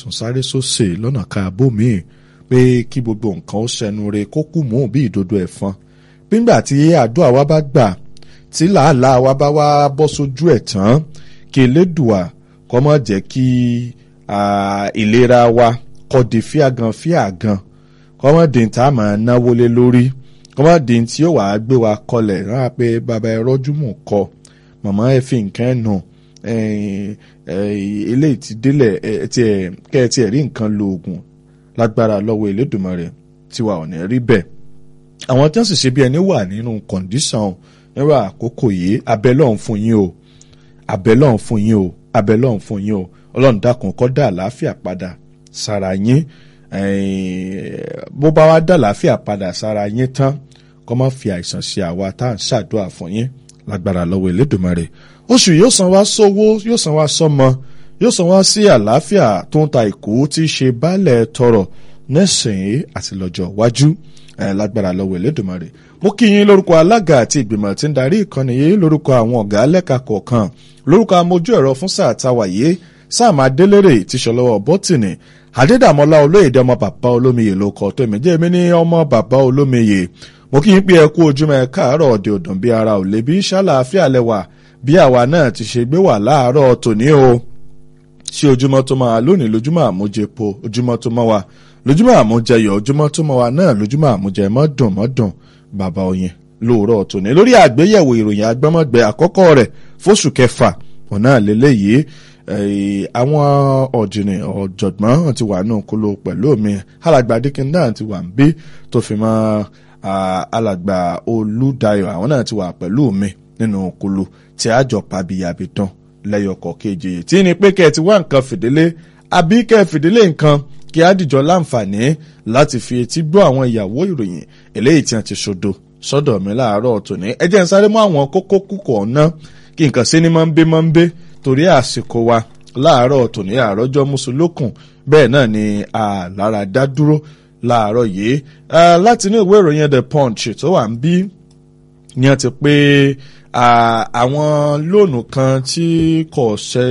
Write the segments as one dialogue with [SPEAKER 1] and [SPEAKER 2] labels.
[SPEAKER 1] sọ̀tún sáré sósè lọ́nà káàbò míì pé kí gbogbo nǹkan ó ṣẹnu re kó kù mú bí ìdodo ẹ̀fọn nígbà tí àdúrà wa bá gbà tí làálàá wa bá wá bọ́ sójú ẹ̀ tán kí elédùà kó má jẹ́ kí ìlera wa kó di fíàgàn fíàgàn kó má di tá a máa náwó lé lórí kó má di tí yóò wá gbé wa kọlẹ̀ rárá pé bàbá ẹ rọ́jú mú kọ màmá ẹ fi nǹkan ẹ̀ nù eléyìí ti délẹ̀ kẹ́ ẹ tiẹ̀ rí nǹkan lo oògùn lágbára lọ́wọ́ Elédùmarè tiwa ò ní rí bẹ́ẹ̀ àwọn tí wọ́n sì ṣe bí ẹni wà nínú kọ̀ǹdíṣàn nírú àkókò yìí abẹ́lọ́hún fún yín o abẹ́lọ́hún fún yín o abẹ́lọ́hún fún yín o ọlọ́run dákun kó dá àlàáfíà padà sára yín bó bá wá dá àlàáfíà padà sára yín tán kó má fi àìsàn ṣe àwa tá à ń ṣàdúrà fún yín lágbára lọ́wọ́ Elédùmarè oṣù yóò san wá sówó yóò san wá sọ́mọ yóò san wá sí àlàáfíà tó ń ta ìkú tí í ṣe baálẹ̀ tọrọ nísìnyí àti lọ́jọ́ iwájú lágbára lọ́wọ́ Elédùmarè mo kí yín lórúkọ alága àti ìgbìmọ̀ tí ń darí ìkànnì yìí lórúkọ àwọn ọ̀gá lẹ́ka kọ̀ọ̀kan lórúkọ amójú ẹ̀rọ fún sáà táwa yìí sáàmù adélèrè tíṣọlọ́wọ́ bọ́tìnì adédàmọ́lá olóyèdè ọmọ bàbá olómiyè ló kọ́ tó èmi jẹ́ èmi ní ọmọ bàbá olómiyè mo kí yín pé ẹ kú ojúmọ́ ẹ káàárọ̀ ọ̀dẹ̀ òdùn bí ara ò lè bí ṣàlàáfíà lẹ́wà bí àwa náà ti ṣe gbé wà láàárọ̀ tòní o ṣé ojúmọ́ tó máa lónìí lójúmọ́ àmújẹpo ojúmọ́ tó mọ́ wa lójúmọ́ àmújẹyọ̀ ojúmọ́ tó mọ́ wa náà lójúmọ́ àmújẹ mọ́dùn mọ́dùn bàbá oyin lóòrọ̀ tòní lórí àgbéyẹ̀wò ìròyìn agbọ́mọ̀gbẹ́ àkọ́kọ́ rẹ̀ fóṣù kẹfà ọ̀nà àlélẹ́yìí àwọn ọ̀jìnì ọ̀jọ̀gbọ́n ti wà nù kúlò pẹ̀lú mi alàgbà dikin náà ti wà ń bí tó fi mọ́ alàgbà olùdayọ̀ àwọn náà ti wà pẹ̀lú mi nínú kúlò tí a jọ pàbíyàbí tán lẹ́yọkọ̀ kejì tí ni pé kẹ́ ẹ ti wá nǹkan fìdílé àbí kẹ́ ẹ fìdílé nǹkan kí á dìjọ láǹfààní láti fi etí gbọ́ àwọn ìyàwó ìròyìn eléyìí tí wọ́n ti ṣodo sọ́dọ̀ mi láàárọ̀ tòní ẹ jẹ́ n sáré mọ́ àwọn kókó kúkọ̀ ọ̀nà kí nǹkan sí ní máa ń bé máa ń bé torí àsìkò wa láàárọ̀ tòní àrọ́jọ́ mùsùlùkùn bẹ́ẹ̀ náà ni àlára dá dúró láàárọ̀ yìí láti inú ìwé ìròyìn the punch tó wà ń bí ni wọ́n ti pé àwọn lóònù kan tí kò ṣe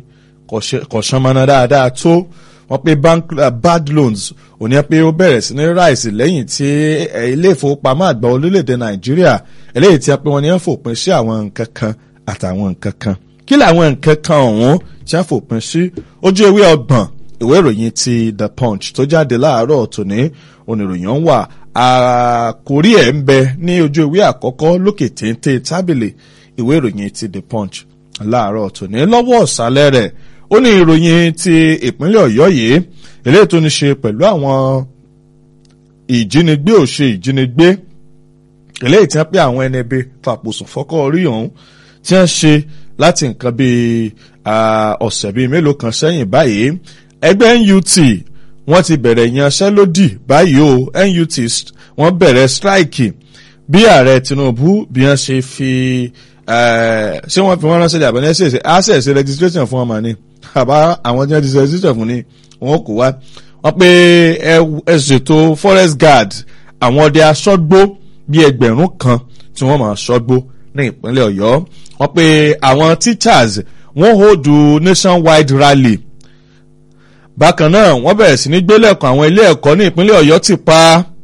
[SPEAKER 1] kò ṣanmọ́nà dáadáa tó wọ́n pé bank uh, bad loans òní pé ó bẹ̀rẹ̀ sí ní ráìsì lẹ́yìn tí ilé ìfowópamọ́ àgbà orílẹ̀-èdè nàìjíríà eléyìí tí a pé wọ́n ní wọ́n fòpin sí àwọn nǹkan kan àtàwọn nǹkan kan kí làwọn nǹkan kan ọ̀hún tí wọ́n fòpin sí ojú ewé ọgbọ̀n ìwé ìròyìn ti the punch tó jáde láàárọ̀ tòní oníròyìn wà àkórí ẹ̀ ń bẹ ní ojú ewé àkọ́kọ́ lókè téńté tábìlì ìwé ìròyìn ti the punch láàárọ̀ tòní lọ́wọ́ ọ̀sálẹ̀ rẹ̀ ó ní ìròyìn ti ìpínlẹ̀ ọ̀yọ́ yìí eléyìí tó ní ṣe pẹ̀lú àwọn ìjínigbé ò ṣe ìjínigbé eléyìí tí wọ́n pé àwọn ẹni ẹbí fàpòsùn fọ́kọ́ orí ọ̀hún tí wọ́n ṣe láti nǹkan bíi ọ̀sẹ̀ bíi mélòó kan sẹ́yìn báyìí ẹgbẹ́ NUT wọ́n ti bẹ̀rẹ̀ ìyanṣẹ́lódì báyìí o NUT wọ́n bẹ̀rẹ̀ strike bí ààrẹ Tinubu bí wọ́n ṣe fi ṣé wọ́n fi wọ́n ránṣẹ́ àbẹ̀ ní ẹ̀ṣẹ̀ access registration fún ọmọ ni àbá àwọn tí wọ́n ti registration fún ni wọ́n kò wá wọ́n pe ẹ ṣètò forest guard àwọn ọdẹ aṣọ́gbó bíi ẹgbẹ̀rún kan tí wọ́n máa ṣọ́gbó ní ìpínlẹ̀ Ọ̀yọ́ wọ́n pe àwọn teachers wọ́n hold nationwide rally bákan náà wọ́n bẹ̀rẹ̀ sí ní gbélẹ̀kùn àwọn ilé ẹ̀kọ́ ní ìpínlẹ̀ Ọ̀yọ́ ti pa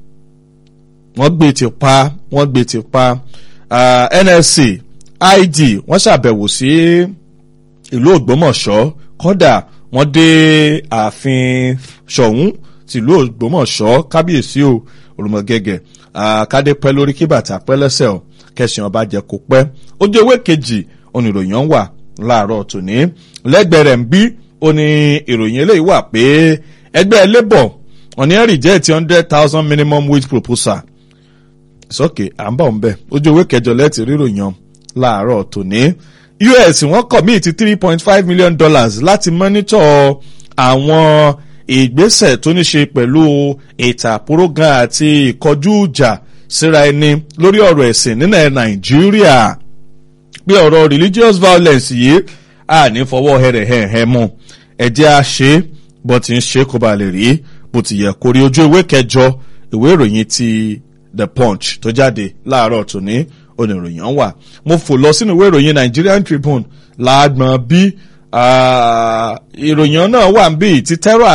[SPEAKER 1] wọ́n gbé ti pa wọ́n gbé ti pa uh, NLC id wọ́n ṣàbẹ̀wò sí ìlú Ògbómọ̀ṣọ́ kódà wọ́n dé ààfin Ṣọ̀ún tìlú Ògbómọ̀ṣọ́ kábíyèsí o òrùmọ̀gẹ́gẹ́ kádé pẹ́ lórí kí bàtà pẹ́ lẹ́sẹ̀ o kẹsàn ọba jẹ kó pẹ́ ojú ewé kejì oníròyìn wà láàárọ̀ tòní lẹ́gbẹ̀ẹ́ rẹ̀ ń bí ó ní ìròyìn eléyìí wà pé ẹgbẹ́ labour wọ́n ní reject hundred thousand minimum wage proposal sókè à ń bọ̀ ń bẹ̀ ojú ewé kẹjọ lẹ́tì ríròyìn láàárọ̀ tòní US wọ́n commit three point five million dollars láti monitor àwọn ìgbésẹ̀ tó ní ṣe pẹ̀lú ètò àpòrógan àti ìkọjú ìjà síra ẹni lórí ọ̀rọ̀ ẹ̀sìn nílẹ̀ Nàìjíríà pé ọ̀rọ̀ religious violence yìí a ní fọwọ́ hẹ̀rẹ̀hẹ̀hẹ̀ mú ẹ̀jẹ̀ a ṣe bó ti ń ṣe kó ba lè rí bó ti yẹ kó rí ojú ìwé kẹjọ ìwé ìròyìn ti The Punch tó jáde láàárọ̀ tòní oníròyìn wà mo fò lọ sínú ìwé ìròyìn Nigerian Tribune láàgbọ̀n bí ìròyìn náà wà ń bí ti terror